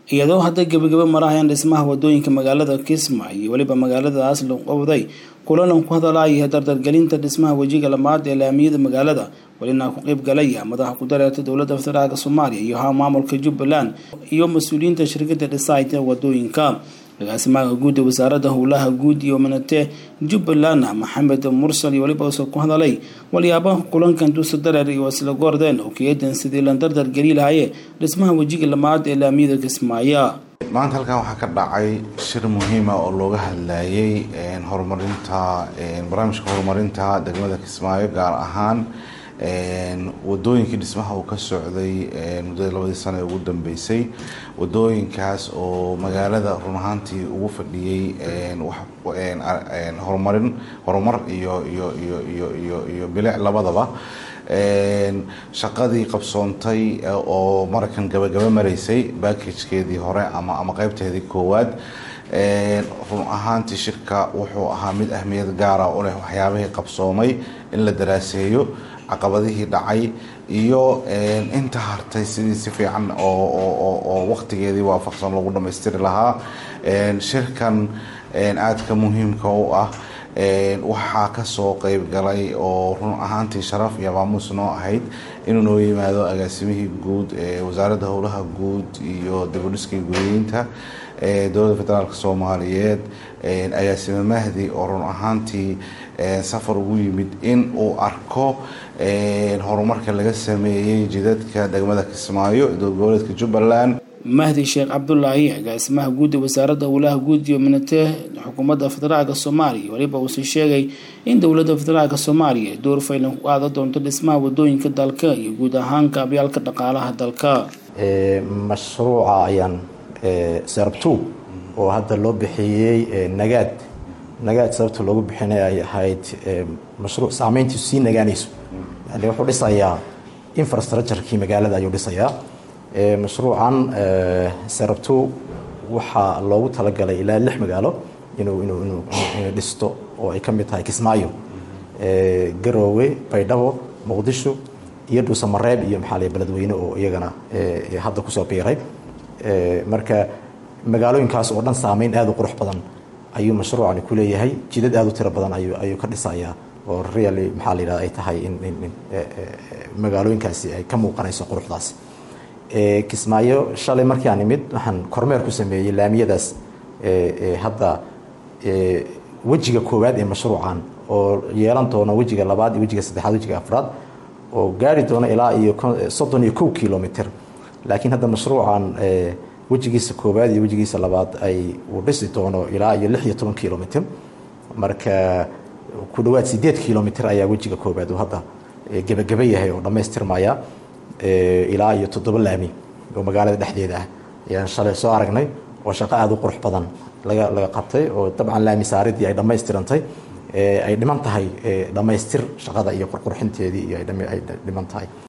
iyadoo hadda gebagabo marahayaan dhismaha wadooyinka magaalada kismaayo iyo weliba magaaladaas luqowday kulalan ku hadalaya dardargelinta dhismaha wejiga lamaad ee laamiyada magaalada welina ku qeyb galaya madaxa ku dareerta dowladda federaalk soomaaliya iyo ha maamulka jubbaland iyo mas-uuliyiinta shirkada dhisayta wadooyinka agaasimaha guud ee wasaaradda howlaha guud iyo minate jubbaland maxamed mursal iyo weliba uuse ku hadalay waliyaabaha kulankan duusa dareer iyo isla goordeen oo keedan sidii la dardar geli lahaye dhismaha wejiga lamaad ee laamiyada kismaayo maanta halkan waxaa ka dhacay shir muhiima oo looga hadlayay horumarinta barnaamijka horumarinta degmada kismaayo gaar ahaan wadooyinkii dhismaha uu ka socday muddadii labadii sano ee ugu dambeysay wadooyinkaas oo magaalada run ahaantii ugu fadhiyey horumarin horumar iyo iyo iyo iyo iyo iyo bilic labadaba shaqadii qabsoontay oo markan gabagaba maraysay backagkeedii hore ama ama qeybteedii koowaad run ahaantii shirka wuxuu ahaa mid ahmiyad gaara u leh waxyaabihii qabsoomay in la daraaseeyo caqabadihii dhacay iyo inta hartay sidii si fiican oo waqtigeedii waafaqsan lagu dhamaystiri lahaa shirkan aadka muhiimka u ah waxaa kasoo qeyb galay oo run ahaantii sharaf iyo maamuus noo ahayd inuu noo yimaado agaasimihii guud ee wasaaradda howlaha guud iyo dabadhiskii gudooyinta dowladda federaalk soomaaliyeed agaasime mahdi oo run ahaantii safar ugu yimid in uu arko horumarka laga sameeyey jidadka degmada kismaayo goboleedka jubbaland mahdi sheekh cabdulaahi agaasimaha guud ee wasaaradda howlaha guud iyo minate xukuumadda federaalk soomaaliya weliba uuse sheegay in dowladda federaalk soomaaliya ay door faylan ku qaadan doonto dhismaha wadooyinka dalka iyo guud ahaan kaabyaalka dhaqaalaha dalka mashruuca ayaan serabtu oo hadda loo bixiyey nagaad nagaad sababta loogu bixinay ay ahayd mashruuc saameyntiisu sii nagaanayso yani wuxuu dhisayaa infrastructurekii magaalada ayuu dhisayaa mashruucan serabtu waxaa loogu talagalay ilaa lix magaalo inuu inuu inuu inuu dhisto oo ay ka mid tahay kismaayo garoowe baydhabo muqdisho iyo dhuusamareeb iyo maxaa la beledweyne oo iyagana hadda kusoo biiray marka magaalooyinkaas oo dhan saameyn aada u qurux badan ayuu mashruucani ku leeyahay jidad aada u tiro badan ayuu ayuu ka dhisayaa oo really maxaa la yidhahda ay tahay in in in magaalooyinkaasi ay ka muuqanayso quruxdaas kismaayo shalay markii aan imid waxaan kormeer ku sameeyey laamiyadaas hadda wejiga koowaad ee mashruucan oo yeelan doona wejiga labaad iyo wejiga saddexaad wejiga afraad oo gaari doona ilaa iyo soddon iyo kow kilomitr laakiin hadda mashruucan wejigiisa koowaad iyo wejigiisa labaad ay uu dhisi doono ilaa iyo lix iyo toban kilomitr marka ku dhawaad sideed kilomitr ayaa wejiga koowaad uu hadda gebageba yahay oo dhammaystirmaya ilaa iyo toddoba laami oo magaalada dhexdeeda ah ayaan shalay soo aragnay oo shaqo aada u qurux badan laga laga qabtay oo dabcan laami saaridii ay dhammaystirantay ay dhiman tahay dhammaystir shaqada iyo qurqurxinteedii iyo ay dhiman tahay